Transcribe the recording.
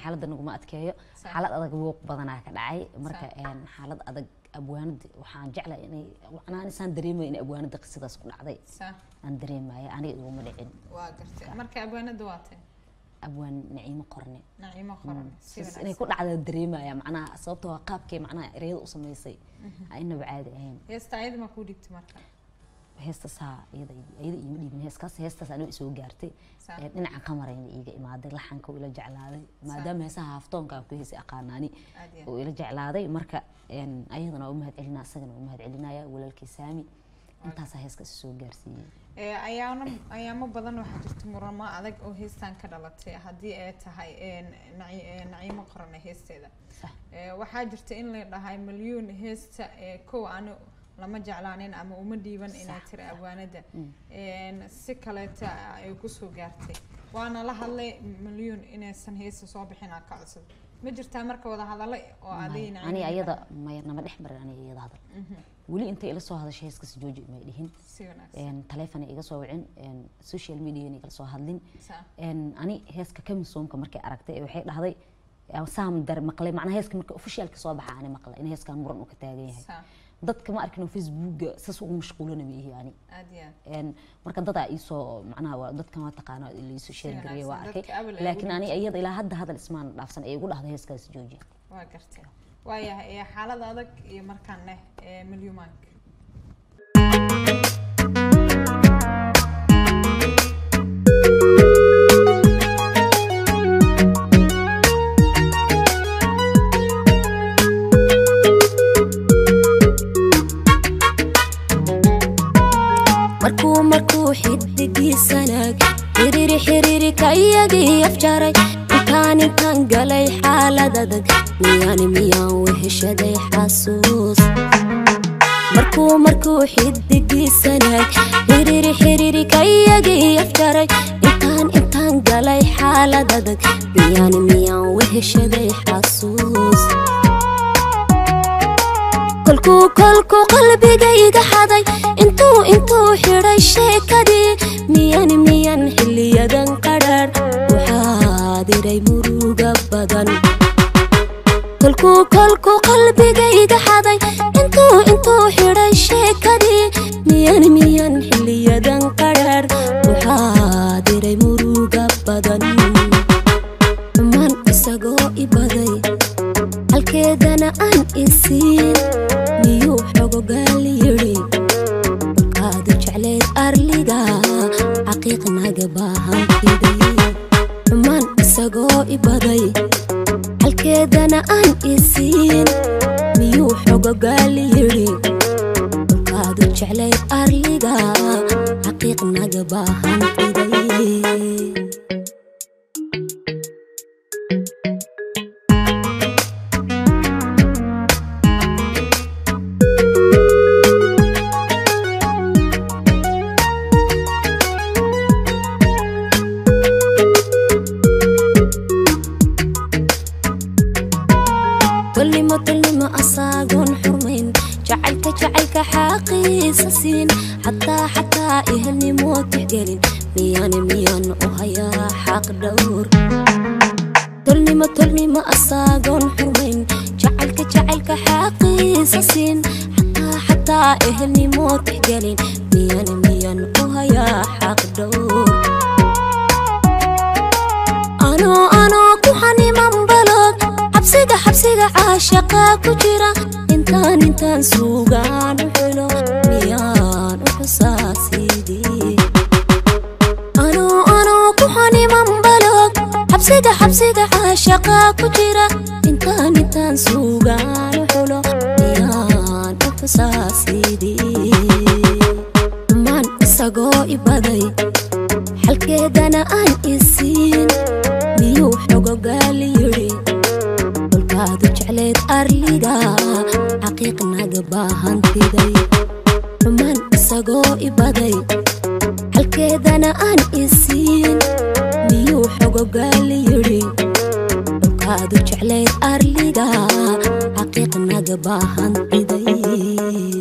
xaaladda naguma adkeeyo Sax. xaalad adag buuq badanaa ka dhacay marka een, xaalad adag abwaanada waxaan jeclaa inay macnaha isaan dareemaya in abwaanada qisadaas ku dhacday sax aan dareemaya aniga iguma dhicin waa gartay marka abwaanada waa tay abwaan naciimo qorne naciimo qoran si Sis- inay wanaagsan ku dhacda dareemaya macnaha sababtoo waa qaabkay macnaha ereyada u samaysay aynaba caadi ahayn heesta ayada ma kuu dhigtay marka heestaas haa iyada iyada iima dhiibin heeskaas heestaas aniga isoo gaartay Sax. Ee, dhinaca qamarayna iiga imaaday laxanka uu ila jeclaaday maadaama heesaha haftoonka aan ku heesay aqaanaani aad iyo uu ila jeclaaday marka een, ayadana waa u mahad celinaa isagana waa u mahad celinaya walaalkii saami intaasaa heeskaas isoo gaarsiiyey Ee, ayaano ayaamo badan waxaa jirta muramo adag oo heestan ka dhalatay haddii ay tahay een, naci- ee, naciimo qorane heesteeda Sax. Ee, waxaa jirta in la dhahay milyuun heesta ee, kow ani lama jeclaanin ama uma dhiiban inay Sax, tiri sax. abwaanada Mm. Een, si kaleeta ay kusoo gaartay waana la hadlay milyuun inaysan heesta soo bixin aan ka codsado ma jirtaa marka wada hadallo oo adigna ani ayada maya nama dhex marin aniga iyada hadal weli intay ila soo hadashay heeskaas jooji may dhihin si wanaagsan Een, taleefon iga soo wicin een, social media igala soo hadlin Sa- Een, ani heeska kamisoomka markay aragtay ee waxay dhahday "Yaa saam dar maqlay macnaha heeska marka officialka soo baxa ani maqlay in heeskan muran uu ka taagan yahay sa- dadka ma arkin oo facebooka saas ugu mashquulana ma ihi ani aad iyo aad Een, marka dadaa iisoo macnaha waa dadkan waa taqaana iisoo sheer gareeya waa wanaagsan. arkay Dadka abal ay laakiin ugu ani iyada ilaa hadda hadal ismaan dhaafsan ay igu dhahday heeskaas jooji waa gartay waayahay ee xaalada adag iyo markaan leh ee milyumaanka markuu markuu xidigiisanaag xiriiri xiriiri ka iyagii afjaray intaan intaan galay xaalad adag miyaan miyaan weheshaday xasuus markuu markuu xidigiisanaag xiriiri xiriiri ka iyagii afjaray intaan intaan galay xaalad adag miyaan miyaan weheshaday xasuus kolkuu kolkuu qalbigayga xaday intuu intuu xidhay sheekadii miyan miyan xiliyadan qadhaadh waxaa diray muruga badan kolkuu kolkuu qalbigayga xaday intuu intuu xidhay sheekadii miyan miyan xiliyadan qadhaadh waxaa diray muruga badan xumaan isagoo i baday halkeedana aan isiin miyuu xogogaal yidhi kaadu jecleed arliga xaqiiq naga baahan fiday xumaan isagoo i baday halkeedana aan isiin miyuu xogogaal yidhi kaadu jecleed arliga xaqiiq naga baahan fiday tolnimo tolnimo asaagoon xurmayn jacaylka jacaylka xaaqiisa siin xataa xataa ehelnimo tixgelin miyaan miyaan u hayaa xaq dhowr tolnimo tolnimo asaagoon xurmayn jacaylka jacaylka xaaqiisa siin xataa xataa ehelnimo tixgelin miyaan miyaan u hayaa xaq dhowr anoo anoo ku xaniman balod xabsiga xabsiga caashaqa ku jira intaan intaan suugaan u xulo miyaan u xusaasidii anoo anoo ku xaniman balod xabsiga xabsiga caashaqa ku jira intaan intaan suugaan u xulo miyaan u xusaasidii maan isagoo i baday xalkeedana aan isiin miyuu xogogaal yidhi kolkaadu jecleed arliga xaqiiq naga baahan fiday xumaan isagoo i baday xalkeedana aan isiin miyuu xogogaal yidhi kolkaadu jecleed arliga xaqiiq naga baahan fiday